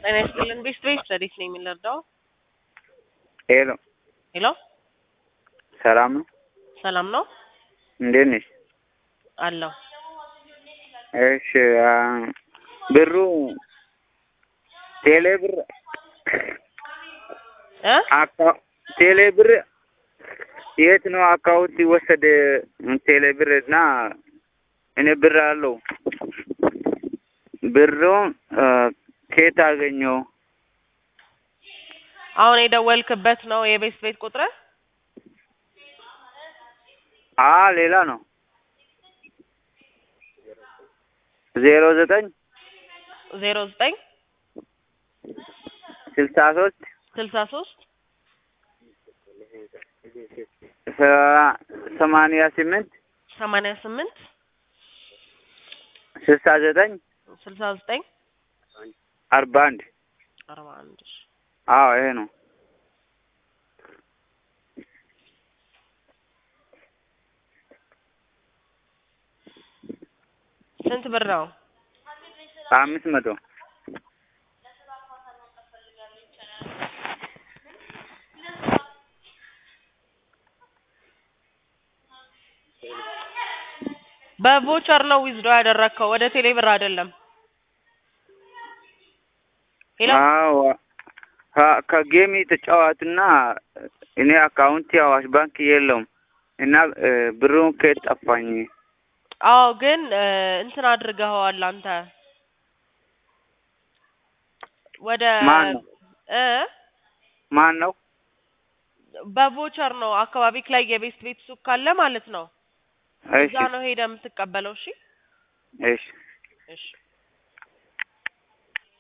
ጤና ይስጥልን። ቤስት ቤስት ረዲት ነኝ የምንረዳው። ሄሎ ሄሎ ሰላም ነው? ሰላም ነው እንዴት ነሽ? አለሁ። እሺ አ፣ ብሩ ቴሌ ብር እ አካ ቴሌ ብር የት ነው አካውንት ይወሰድ? ቴሌ ብር እና እኔ ብር አለው ብሩን አ፣ ከየት አገኘው? አሁን የደወልክበት ነው የቤስት ቤት ቁጥር? አ ሌላ ነው ዜሮ ዘጠኝ ዜሮ ዘጠኝ ስልሳ ሶስት ስልሳ ሶስት ሰማንያ ስምንት ሰማንያ ስምንት ስልሳ ዘጠኝ ስልሳ ዘጠኝ አርባ አንድ አርባ አንድ እሺ። አዎ ይሄ ነው። ስንት ብር ነው? አምስት መቶ በቮቸር ነው ዊዝዶ ያደረግከው ወደ ቴሌ ብር አይደለም። ሄሎ አዎ ከ- ከጌም ተጫዋትና እኔ አካውንት አዋሽ ባንክ የለውም እና እ፣ ብሩን ከየት ጠፋኝ? አዎ ግን እ፣ እንትን አድርገኸዋል አንተ ወደ ማን ነው? እ ማን ነው? በቮቸር ነው አካባቢክ ላይ የቤስት ቤት ሱቅ ካለ ማለት ነው። እሺ እዛ ነው ሄደ የምትቀበለው። እሺ እሺ እሺ